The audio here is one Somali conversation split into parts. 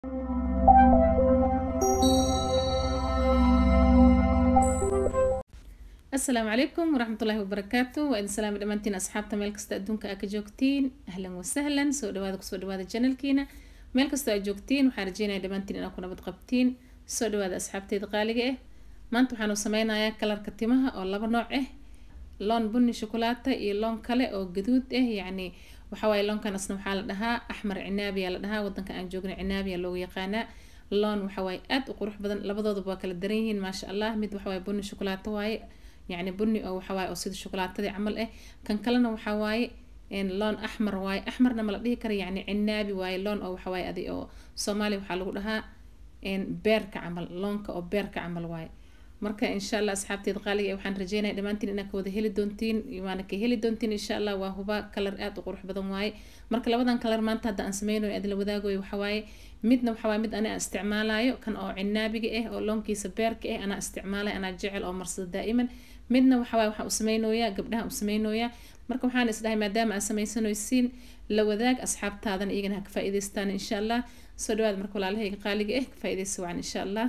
asalaamu calaykum waraxmatullaahi wabarakaatu waa idin salaami dhammaantiin asxaabta meel kasta adduunka aa ka joogtiin ahlan wasahlan soo dhawaada kusoo dhawaada janalkiina meel kastoo aad joogtiin waxaan rajeynaya dhammaantiin inaad ku nabad qabtiin soo dhawaada asxaabteyda qaaliga ah maanta waxaanu sameynayaa kalarka timaha oo laba nooc ah loon bunni shokolaata iyo loon kale oo gaduud ah yacni waxawaaye loonkan asna waxaa la dhahaa axmar cinaabiya la dhahaa wadanka aan joogna cinaabiya loogu yaqaanaa loon waxawaaye aada u qurux badan labadooduba waa kala daran yihiin maasha allah mid waxawaaye bunni shokolaato waaye yacni bunni oo waxawaaye oo sida shokolaatadii camal ah kan kalena waxaa waaye loon axmar waaye axmarna ma la dhihi kara yacni cinaabi waaye loon oo waxawaaye adi oo soomaaliya waxaa lagu dhahaa beerka camal loonka oo beerka camal waaye marka insha allah asxaabteeda qaaliga waxaan rajeynaya dhammaantiin inaad ka wada heli doontiin waana ka heli doontiin insha allah waa huba kalar aada u qurux badan waaye marka labadan kalar maanta hadda aan sameynayo adla wadaagayo waxawaaye midna waxawaaye mid ani aan isticmaalayo kan oo cinaabiga ah oo loonkiisa beerka ah anaa isticmaalay anaa jecel oo marsada daa'iman midna waxawaaye waxaan u sameynooyaa gabdhaha u sameynooyaa marka waxaan isdhahay maadaama aad samaysanaysiin la wadaag asxaabtaadana iyagana ha ka faa'iidaystaan insha allah soo dhawaada marka walaalahayga qaaliga ah ka faa'iidaysa wacan insha allah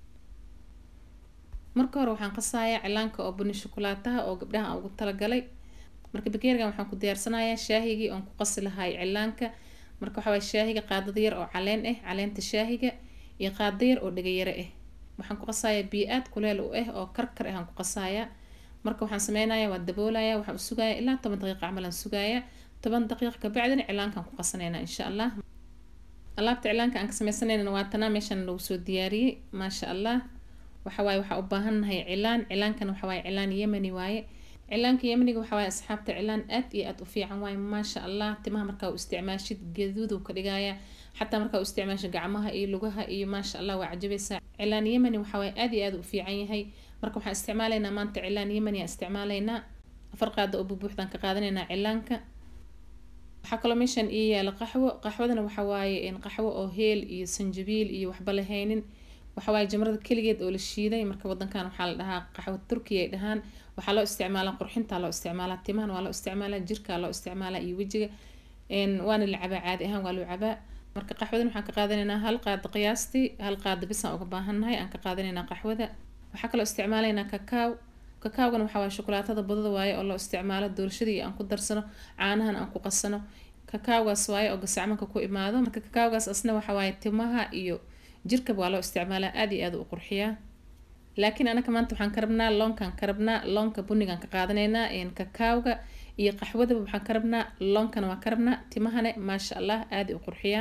marka hore waxaan qasayaa cilaanka oo buni shokolaataha oo gabdhaha aan ugu talagalay marka bakeerigan waxaan ku diyaarsanayaa shaahigii oon ku qasi lahay cilaanka marka waxaa waye shaahiga qaadada yar oo caleen ah caleenta shaahiga iyo qaada yar oo dhegayaro ah waxaan ku qasayaa biyo aad kuleel u ah oo karkar ah aan ku qasayaa marka waxaan sameynayaa waa daboolayaa waxaan u sugayaa ilaa toban daqiiqa camal aan sugayaa toban daqiiq kabacdina cilaankaan ku qasanaynaa insha allah alaabta cilaanka aan ka sameysanaynana waa tanaa meeshaan lagu soo diyaariyey maasha allah waxawaaye waxaa u baahannahay cilaan cilaankan waxawaaye cilaan yemani waaye cilaanka yemaniga waxawaaye asxaabta cilaan aad iyo aad u fiican waaye maasha allah timaha markaa u isticmaashid gaduudu ka dhigaya xataa markaa u isticmaashid gacmaha iyo lugaha iyo maasha allah waa cajabaysaa cilaan yemani waxawaaye aad iyo aad u fiican yahay marka waxaan isticmaalaynaa maanta cilaan yemani aan isticmaalaynaa afar qaada oo bubuuxdaan ka qaadanaynaa cilaanka waxaa kaloo meeshaan ii yaala qaxwo qaxwadana waxawaaye qaxwo oo heel iyo sanjabiil iyo waxba lahaynin waxawaaye jamrada keligeed oo la shiiday marka wadankan waxaa la dhahaa qaxwo turkiya ay dhahaan waxaa loo isticmaalaa qurxintaa loo isticmaalaa timahan waa loo isticmaalaa jirkaa loo isticmaalaa iyo wejiga waana la cabaa caadi ahaan waa loo cabaa marka qaxwadan waxaan ka qaadanaynaa hal qaada qiyaastii hal qaada bisaan uga baahannahay aan ka qaadanaynaa qaxwada waxaa kaloo isticmaalaynaa kakaaw kakaawgana waxaa waaye shokolaatada badada waaye oo loo isticmaalo doorashadii aan ku darsano caanahan aan ku qasano kakaawgaas waaye oo gasacmanka ku imaado marka kakaawgaas asna waxaa waaye timaha iyo jirkaba waa loo isticmaalaa aada iyo aada u qurxiyaa laakiin anaka maanta waxaan ka rabnaa loonkaan ka rabnaa loonka bunigaan ka qaadanaynaa kakaawga iyo qaxwadaba waxaan ka rabnaa loonkana waan ka rabnaa timahane maasha allah aada u qurxiyaan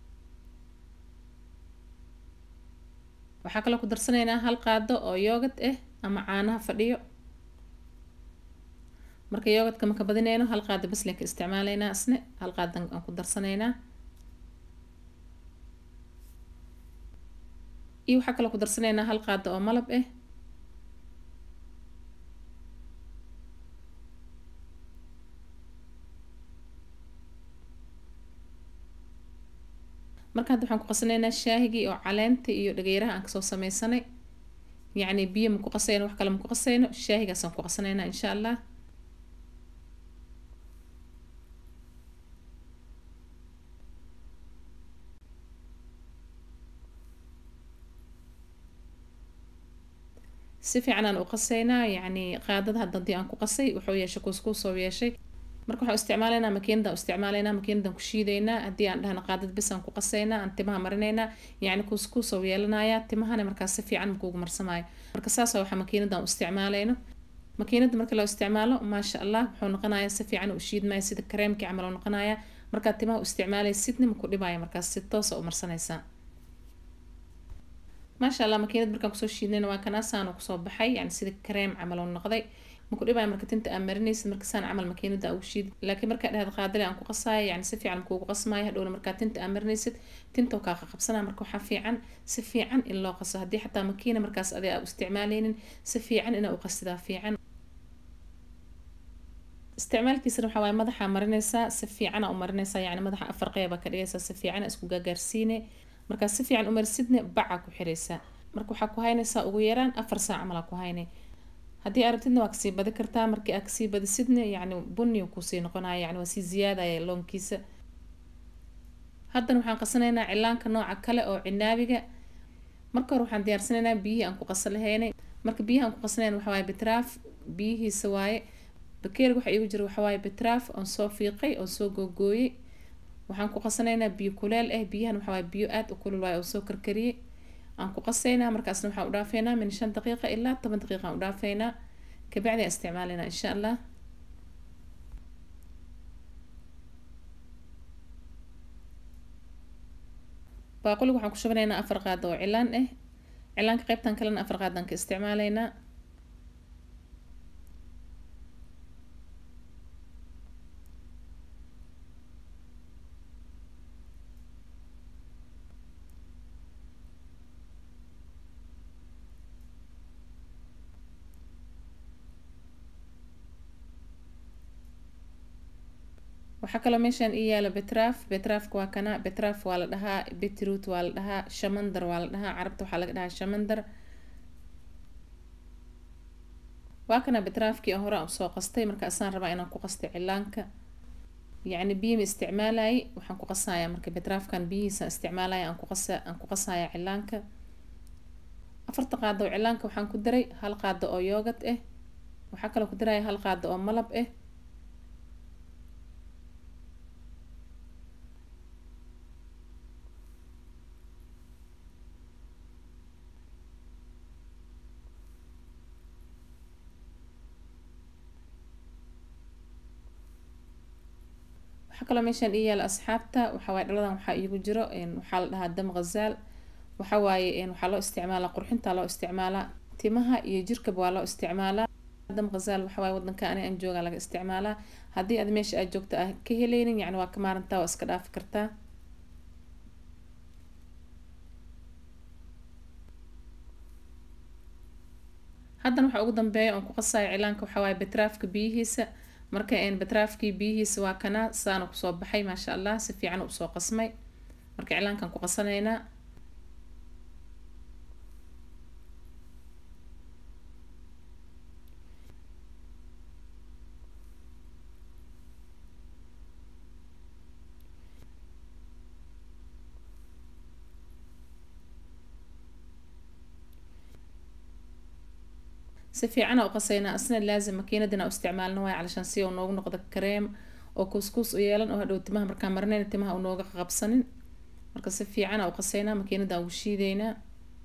waxaa kaloo ku darsanaynaa hal qaado oo yoogad ah ama caanaha fadhiyo marka yoogadka maka badinayno hal qaado baslen ka isticmaalaynaa isne hal qaadan aan ku darsanaynaa iyo waxaa kaloo ku darsanaynaa hal qaado oo malab ah marka hadda waxaan ku qasanaynaa shaahigii oo caleenta iyo dhageyraha aan kasoo sameysanay yacni biyo maku qasayno wax kale maku qasayno shaahigaasaan ku qasanaynaa insha allah si fiican aan u qasaynaa yacni qaadada hadda haddii aan ku qasay wuxuu yeeshay kuuskuusoo yeeshay marka waxaan isticmaalaynaa makiinadaan isticmaalaynaa makiinadaan ku shiidaynaa haddii aan dhahna qaadada bis aan ku qasaynaa aan timaha marinaynaa yacni kuuskuusoo yeelanayaa timahana markaas si fiican makuugu marsamaayo marka saas waxaa makiinadaan u isticmaalayno makiinada marka loo isticmaalo maasha allah wuxuu noqonayaa si fiican u shiidmaya sida kareemkii camal oo noqonayaa markaad timaha u isticmaalaya sidna maku dhibaya markaas si toosa u marsanaysaa maasha allah makiinad markaan kusoo shiidnayna waa kanaasaanu kusoo baxay yani sida kareem camal oo noqday maku dhibaya marka tinta aa marinaysid markasaan camal makiinada ugu shiid laakiin markaa dhahad qaadale aan ku qasaayo yani si fiican makuugu qasmaayo hadhowna markaa tinta aa marinaysid tinta kaa qaqabsanaa marka waxaa fiican si fiican in loo qaso haddii xataa makiina markaas adi aa u isticmaaleynin si fiican inaa u qasidaa fiican isticmaalkiisana waxaa waaye madaxa marinaysaa si fiicana u marinaysaa yani madaxa afar qeyba ka dhigaysaa si fiican isku gaagaarsiine markaa si fiican u marsidne baca ku xiraysaa marka waxaa ku haynaysaa ugu yaraan afar saac camalaa ku haynay haddii arabtidna waa kasii badi kartaa markii aa kasii badisidna yacni bunni kusii noqonaya yani waa sii ziyaadaya loonkiisa haddana waxaan qasanaynaa cilaanka nooca kale oo cinaabiga marka hore waxaan diyaarsanaynaa biyihii aan ku qasan lahaynay marka biyaha aan ku qasanayna waxa waaye betraaf biyihiisa waaye bakeeriga waxa iigu jira waxa waaye betraaf oon soo fiiqay oon soo googooyey waxaan ku qasanaynaa biyo kuleel ah biyahan waxa waaye biyo aada u kulul waaye oo soo karkariyey aan ku qasaynaa markaasna waxaan u dhaafeynaa min shan daqiiqa ilaa toban daqiiqa aan u dhaafeynaa kabacdi aan isticmaalaynaa insha allah baaquliga waxaan ku shubanaynaa afar qaado oo cilaan ah cilaanka qeybtan kalena afar qaadaan ka isticmaalaynaa waxaa kaloo meeshaan ii yaala betraaf betraafka waa kana betraaf waa la dhahaa beetroot waa la dhahaa shamandar waa la dhahaa carabta waxaa laga dhahaa shamandar waa kana betraafkii hore aan usoo qastay marka asaan rabaa inaan ku qastay cilaanka yacni biyo ma isticmaalayay waxaan ku qasayaa marka betraafkan biyihiisa isticmaalaya aan ku qasa aan ku qasaya cilaanka afarta qaado oo cilaanka waxaan ku daray hal qaado oo yoogad ah waxaa kaloo ku daraya hal qaado oo malab ah waxaa kaloo meeshaan ii yaala asxaabta waxaa waaye dhaladan waxaa iigu jiro waxaa la dhahaa dam ghazaal waxa waaye waxaa loo isticmaalaa qurxinta loo isticmaalaa timaha iyo jirkaba waa loo isticmaalaa dam ghazaal waxa waaye wadanka ani aan joogaa laga isticmaalaa haddii aad meesha aad joogto ah ka heleynin yacni waa ka maarantaa waa iska dhaafi kartaa haddana waxaa ugu dambeeya oon ku qasaya cilaanka waxaa waaye betraafka biyihiisa marka betraafkii biyihiisa waa kana saana kusoo baxay maasha allah si fiican usoo qasmay marka cilaankan ku qasanaynaa si fiicana u qasaynaa asna laazim makiinadina u isticmaalna waay calashaan si uu noogu noqdo kareem oo kuuskuus u yeelan oo hadhow timaha markaan marinayna timaha uu nooga qabsanin marka si fiicana u qasaynaa makiinada ugu shiideynaa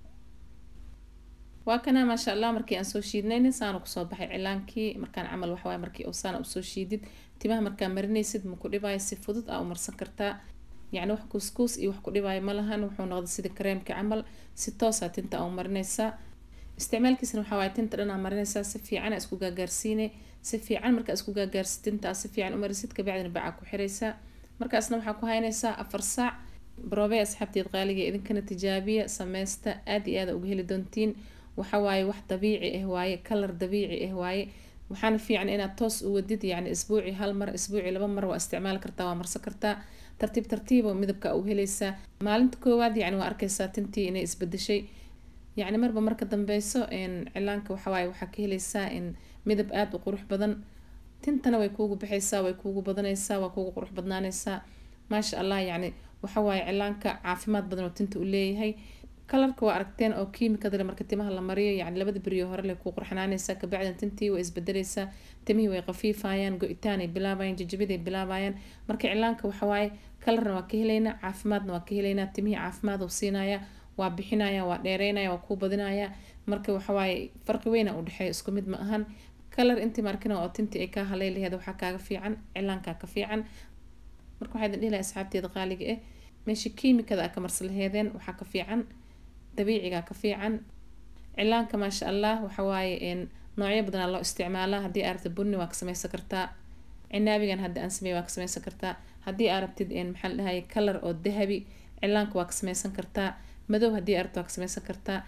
waa kana maasha allah markii aan soo shiidnaynin saana kusoo baxay cilaankii markaan camal waxawaay markii uu saana usoo shiidid timaha markaa marinaysid ma ku dhibaayo si fudud aa u marsan kartaa yacni wax kuuskuus iyo wax ku dhibaayo ma lahan wuxuu noqday sida kareemka camal si toosa tinta aa u marinaysaa isticmaalkiisana waxaa waaye tinta dhan aa marinaysaa si fiican aa isku gaagaarsiine si fiican markaa isku gaagaarsid tinta aa si fiican u marisid kabacdina bacaa ku xiraysaa markaasna waxaa ku haynaysaa afar saac baroobey asxaabteed qaaliga idinkana tijaabiya sameysta aad iyo aad uga heli doontiin waxa waaye wax dabiici ah waaye kalar dabiici ah waaye waxaana fiican inaad toos u wadid yacni isbuuci hal mar isbuuci laba mar waa isticmaali kartaa waa marsan kartaa tartiib tartiibo midabka u helaysaa maalinta koowaad yacni waa arkaysaa tintii inay isbedeshay yacni marba marka dambeyso cilaanka waxawaaye waxaa ka heleysaa in midab aada u qurux badan tintana way kuugu baxaysaa way kuugu badanaysaa waa kuugu qurux badnaanaysaa maasha allah yacni waxawaaye cilaanka caafimaad badan oo tinta u leeyahay kalarka waa aragteen oo kiimikadale marka timaha la mariyo yacni labada beriyo hore lay kuu qurxinaanaysaa kabacdin tintii way isbedeleysaa timihii way qafiifayaan go-itaan ay bilaabayaan jajabid ay bilaabayaan marka cilaanka waxawaaye kalarna waa ka heleynaa caafimaadna waa ka heleynaa timihii caafimaad uu siinaya waa bixinaya waa dheereynaya waa kuu badinaya marka waxawaaye farqi weyna u dhexeeya isku mid ma ahan kalar intii markina oo tintii ay kaa halay laheed waxaa kaaga fiican cilaankaa ka fiican marka waxaa idin dhihi lahay asxaabteeda qaaliga ah meesha kiimikada aa ka marsa laheedeen waxaa ka fiican dabiicigaa ka fiican cilaanka maasha allah waxawaaye noocyo badanaa loo isticmaalaa haddii aa rabtid bunni waa ka sameysan kartaa cinaabigan hadda aan sameey waa ka sameysan kartaa haddii aa rabtid maxaa la dhahay kalar oo dahabi cilaanka waa ka sameysan kartaa madow haddii aa rabtid waa ka sameysan kartaa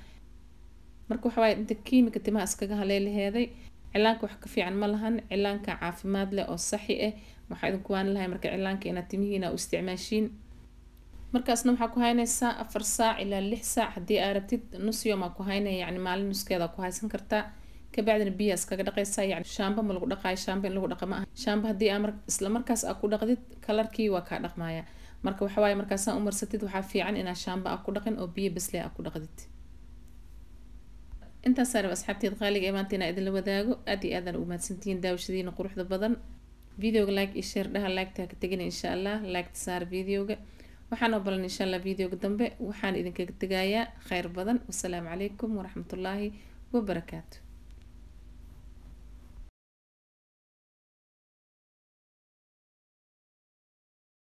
marka waxawaaye inta kiimika timaha iskaga haley laheeday cilaanka wax ka fiican ma lahan cilaanka caafimaad leh oo saxi ah waxaa idinku waani lahay marka cilaanka inaad timihiina u isticmaashiin markaasna waxaa ku haynaysaa afar saac ilaa lix saac haddii aa rabtid nus yoom aa ku haynaya yacni maalin nuskeeda ku haysan kartaa kabacdina biyaa iskaga dhaqaysaa yacni shaamba ma lagu dhaqaayo shaamba in lagu dhaqa ma aha shaamba haddii aa mar isla markaas aa ku dhaqdid kalarkii waa kaa dhaqmaya marka waxawaaye markaasaa u marsatid waxaa fiican inaa shaamba a ku dhaqin oo biyo basle a ku dhaqdid intaasaan raba asxaabteed qaaliga ee maanta inaa idinla wadaago aad iyo aadaan ugu mahadsantihiin daawashadiina quruxda badan videoga like iyo share dhaha laagta ha ka tegina insha allah laagta saar videoga waxaan oo balan insha allah videoga dambe waxaan idinkaga tegayaa kheyr badan wasalaamu calaykum waraxmatullaahi wabarakaatu